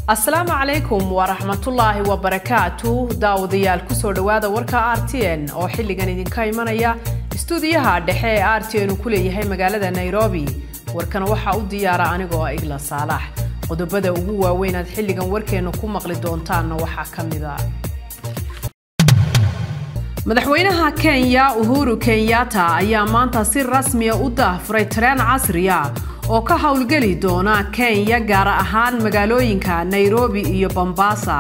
asalaamu calaykum waraxmatullaahi wabarakaatu daawadayaal kusoo dhowaada warka r t n oo xilligan idinka imanaya istuudiyaha dhexe ee r t n uu ku leeyahay magaalada nairobi warkana waxaa u diyaara anigoo ah igla saalax qodobada ugu waaweyn aad xilligan warkeenna ku maqli doontaanna waxaa ka mid a madaxweynaha kenya uhuru kenyatta ayaa maanta si rasmiya u daahfuray tareen casriya oo ka howlgeli doona kenya gaar ahaan magaalooyinka nairobi iyo bombasa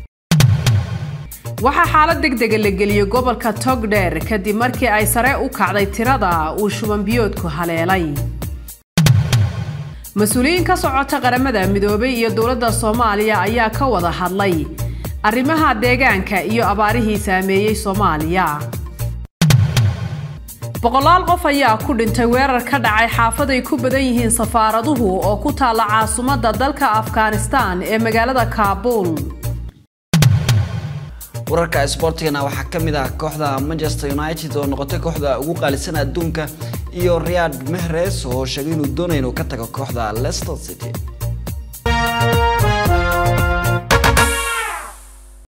waxaa xaalad degdega la geliyey gobolka togdheer kadib markii ay sare u kacday tirada uu shubanbiyoodku haleelay mas-uuliyiin ka socota qaramada midoobay iyo dowladda soomaaliya ayaa ka wada hadlay arrimaha deegaanka iyo abaarihii saameeyey soomaaliya boqolaal qof ayaa ku dhintay weerar ka dhacay xaafaday ku badan yihiin safaaraduhu oo ku taalla caasimadda dalka afghanistan ee magaalada kaabuul wararka isboortigana waxaa ka mid ah kooxda manchester united oo noqotay kooxda ugu qaalisan adduunka iyo riyad mehres oo sheegay inuu doonaya inuu ka tago kooxda leicester city